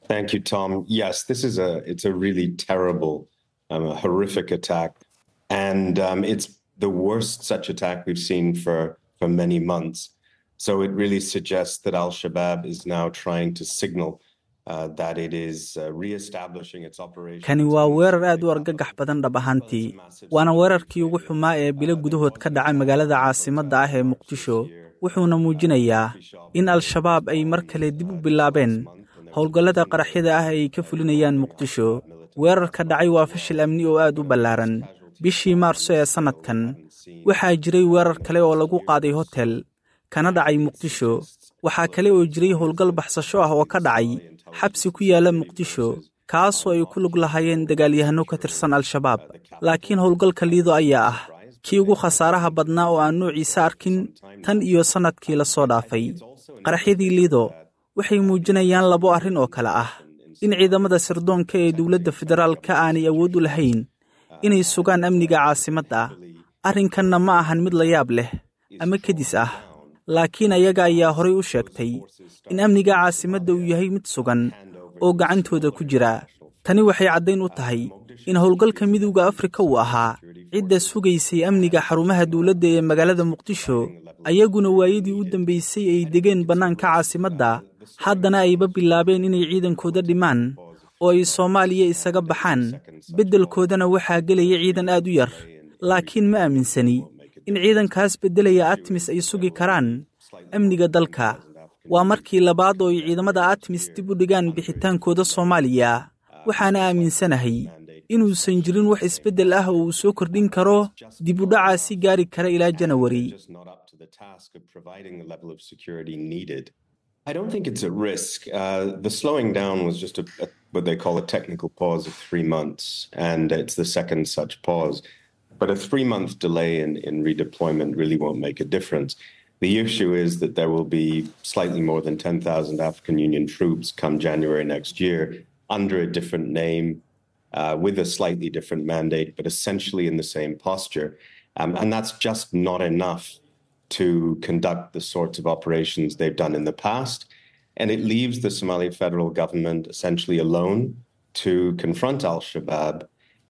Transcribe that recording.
Thank you, Tom. Yes, this is a it's a really terrible, um, a horrific attack, and um, it's the worst such attack we've seen for for many months. So it really suggests that Al Shabaab is now trying to signal uh, that it is uh, re-establishing its operations. kani waa weerar aad u argagax badan dhab ahaantii waana weerarkii ugu xumaa ee bilo gudahood ka dhacay magaalada caasimadda ah ee muqdisho wuxuuna muujinayaa in al-shabaab ay mar kale dib u bilaabeen howlgallada qaraxyada ah ay ka fulinayaan muqdisho weerarka dhacay waa fashil amni oo aad u ballaaran bishii maarso ee sannadkan waxaa jiray weerar kale oo lagu qaaday hotel kana dhacay muqdisho waxaa kale oo jiray howlgal baxsasho ah oo ka dhacay xabsi ku yaala muqdisho kaasoo ay ku lug lahaayeen dagaalyahanno ka tirsan al-shabaab laakiin howlgalka liido ayaa ah kii ugu khasaaraha badnaa oo aan noociisa arkin tan iyo sannadkii la soo dhaafay qaraxyadii liido waxay muujinayaan labo arrin oo kale ah in ciidamada sirdoonka ee dowladda federaalka aanay awood u lahayn inay sugaan amniga caasimadda arrinkanna ma ahan mid la yaab leh ama kedis ah laakiin ayaga ayaa horay u sheegtay in amniga caasimadda uu yahay mid sugan oo gacantooda ku jira tani waxay caddayn u tahay in howlgalka midowda afrika uu ahaa cidda sugaysay amniga xarumaha dowladda ee magaalada muqdisho ayaguna waayadii u dambaysay ay degeen bannaanka caasimadda haddana ayba bilaabeen inay ciidankooda dhimaan oo ay soomaaliya isaga baxaan beddelkoodana waxaa gelaya ciidan aad u yar laakiin ma aaminsani in ciidankaas beddelaya atmis ay sugi karaan amniga dalka waa markii labaad oo ay ciidamada atmis dib u dhigaan bixitaankooda soomaaliya waxaana aaminsanahay inuusan jirin wax isbeddel ah oo uu soo kordhin karo dib u dhacaa si gaari kara ilaa janawari I don't think it's at risk. Uh, the slowing down was just a, a, what they call a technical pause of three months, and it's the second such pause. But a three month delay in, in redeployment really won't make a difference. The issue is that there will be slightly more than 10,000 African Union troops come January next year under a different name, uh, with a slightly different mandate, but essentially in the same posture. Um, and that's just not enough to conduct the sorts of operations they've done in the past. And it leaves the Somali federal government essentially alone to confront al Shabaab